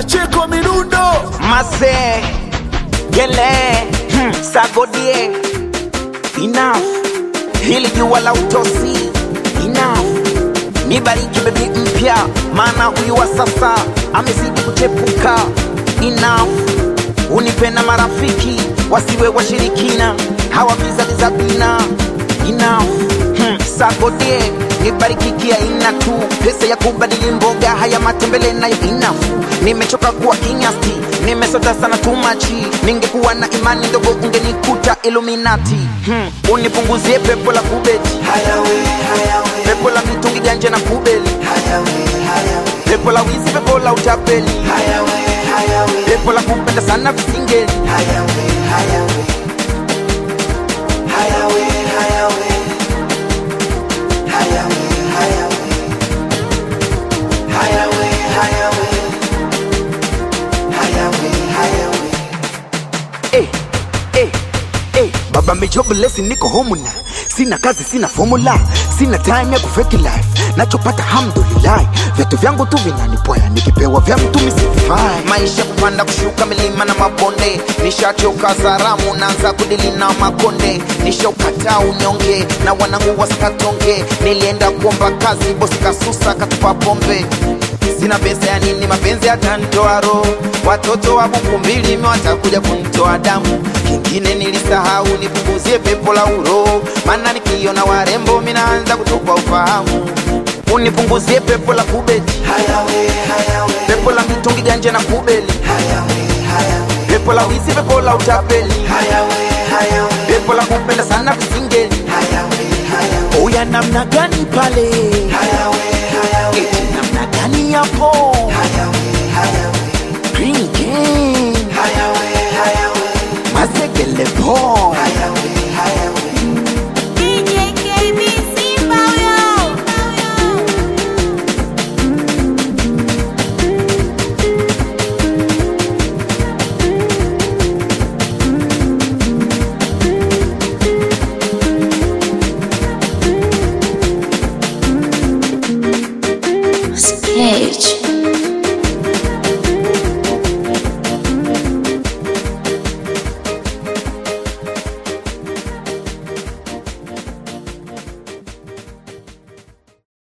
Pacheco Mirundo Mase Gele hmm, Sagodie Enough Hili jua la utosi Enough Nibariki bebi mpya Maana huyu wa sasa Amezidi kuchepuka Enough Unipe na marafiki Wasiwe washirikina Hawa viza bina Enough hmm, Sagodie nibariki kia ina tu pesa ya kubadili mboga haya matembele nayo inafu nimechoka kuwa kinyasti nimesota sana tumachi ningekuwa na imani ndogo ungenikuta iluminati hmm. unipunguzie pepo la kubeti pepo la mitungi ganje na kubeli pepo la wizi pepo la utapeli pepo la kupenda sana visingeli eh, eh, eh. baba mejoblesi niko homuna sina kazi sina formula sina time ya kufeki life nachopata hamdulillah vitu vyangu tu vinanipoya nikipewa vya mtu misifai maisha kupanda kushuka milima na mabonde nishachoka zaramu naanza kudili na makonde nishaukataa unyonge na wanangu wasikatonge nilienda kuomba kazi bosi kasusa katupa pombe sina pesa ya nini mapenzi yatanitoa roho watoto wa buku mbili watakuja kunitoa damu kingine nilisahau nipunguzie pepo la uro maana nikiona warembo minaanza kutupa ufahamu unipunguzie pepo la kubeti pepo la mitungi ganje na kubeli pepo la wizi pepo la utapeli pepo la kupenda sana visingeli Oya namna gani pale eti namna gani yapo Green King mazegele po DJ KB Simba huyo. Sketch.